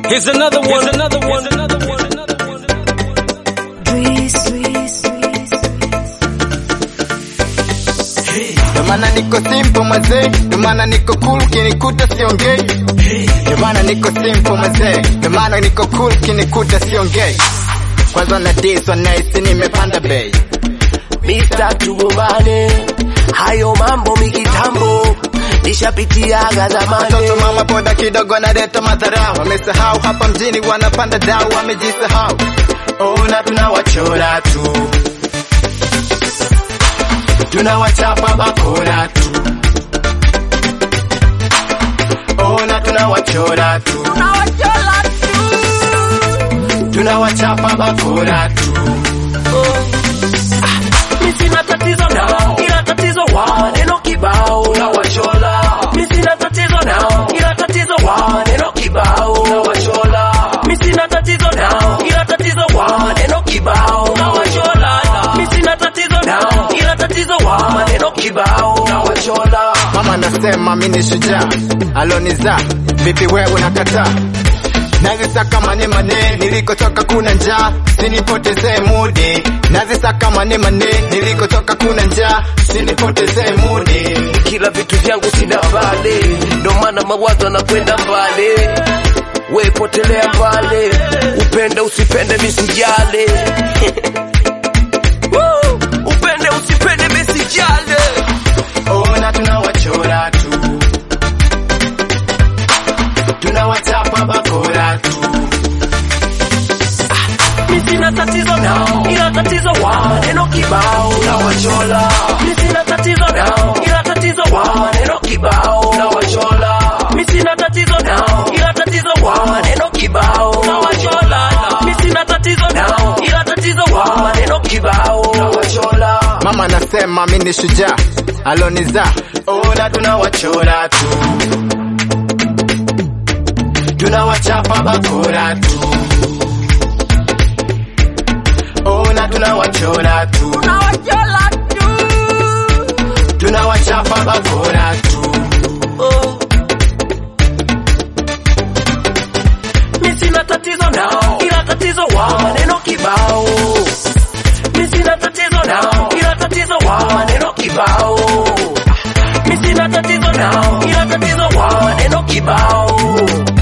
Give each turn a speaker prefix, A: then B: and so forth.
A: Here's another one. Here's another one. Here's another one.
B: Ndio maana niko simple mazee, ndio maana niko cool, kinikuta siongei. Ndio maana niko simple mazee, ndio maana niko cool, kinikuta siongei. Kwanza na diss wanahisi nimepanda bei.
C: Mr. tugombane, hayo mambo mikitambo nishapitiaga zamani.
B: Watoto mama boda kidogo naleta madharau, wamesahau hapa mjini wanapanda dau, wamejisahau. Ona tunawachora tu, tunawachapa bakora tu. Ona tunawachora tu, tunawachapa bakora tu.
C: Mi sina tatizo nao, ila tatizo wa neno kibao na wachola. Mi sina tatizo nao, ila tatizo wa neno kibao na wachola. Mi sina tatizo nao, ila tatizo wa neno kibao na wachola. Mi sina tatizo nao, ila tatizo wa neno kibao na wachola.
B: Mama nasema mimi ni shujaa, aloniza vipi wewe unakataa? Nazisaka mane mane, nilikotoka kuna njaa, sinipotezee mudi. Nazisaka mane mane, nilikotoka kuna njaa, sinipotezee mudi.
C: kila vitu vyangu sina vale, ndo maana mawazo yanakwenda mbali. We potelea mbali, upende usipende misijale. Woo! upende usipende misijale.
B: Ona tunawachora tu, tunawachapa bakora tu.
C: Mi sina tatizo nao, ila tatizo wa neno kibao na wachola. Mi sina tatizo nao, ila tatizo wa neno kibao na wachola. Mi sina tatizo nao, ila tatizo wa neno kibao na wachola. Mi sina tatizo nao, ila tatizo wa neno kibao na wachola.
B: Mama nasema mimi ni shujaa, aloniza ona tunawachora tu, tunawachapa bakora tu. Ona tunawachora tu, tunawachapa bakora tu.
C: Mi sina tatizo nao, ila tatizo wa maneno kibao. Mi sina tatizo nao, ila tatizo wa maneno kibao. Mi sina tatizo nao, ila tatizo wa maneno kibao.